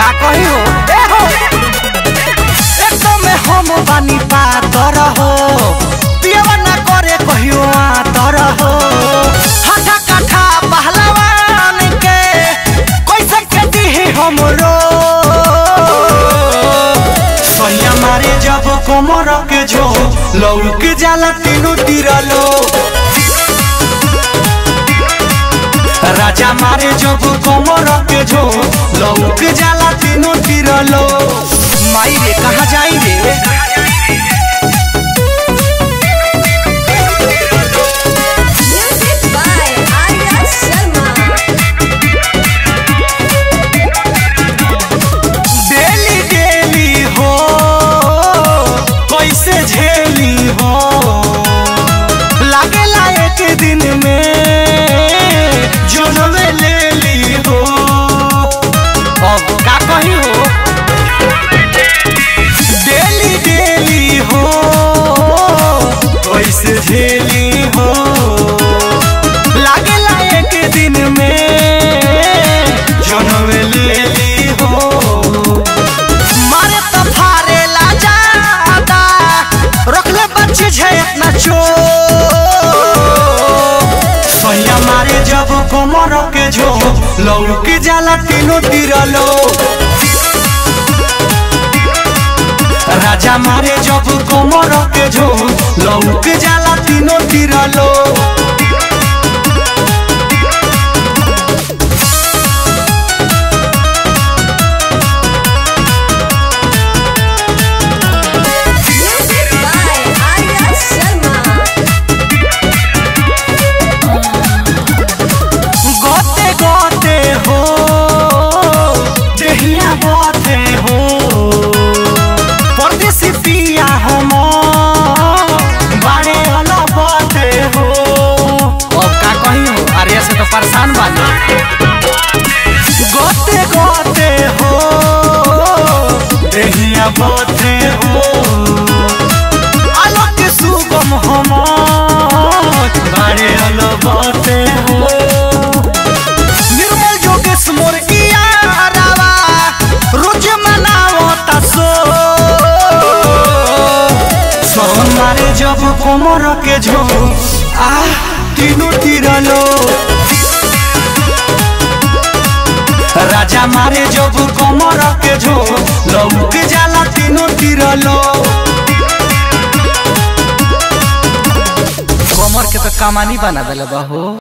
का कही हो ए हो एकदम हम बानी पातर हो पियवा ना करे कहियो आतर हो हाथा काठा पहलवान के कैसे के दिही हमरो सैया मारे जब कोमर के जो लौक जाला तीनों तिरलो राजा मारे जब कोमर के जो लौक जाला तीनों तिरलो माई रे कहाँ जाई रे Music by Arya Sharma. Daily daily हो कैसे झेली हो लागेला एक दिन में जनमे ले ली हो अब का कही हो डेली डेली हो कैसे झेली हो लागेला एक दिन में जनम ले ली हो मारे तो फारे ला जादा रखले बच्चे छै अपना चो सैया मारे जब कोमर के जो लौक जाला तीनों तिरलो राजा मारे जब कोमर के जो लौक जाला तीनों तिरलो Music by Arya Sharma. गोते गोते हो देहिया गोते हो परदेसी पिया हम बाड़े वाला बाते हो अब का कही हो अरे से तो परेशान बानी गोते गोते हो देहिया गोते हो अलग सुगम हम बाड़े वाला बाते हो निर्मल जोगेश मोर किया रावा रोज मनावो तसो सोन मारे जब कोमर के झो आ तीनों तिरलो राजा मारे जब कोमर के झो लौक जाला तीनों तिरलो कमर के तो कमानी बना दिल बा हो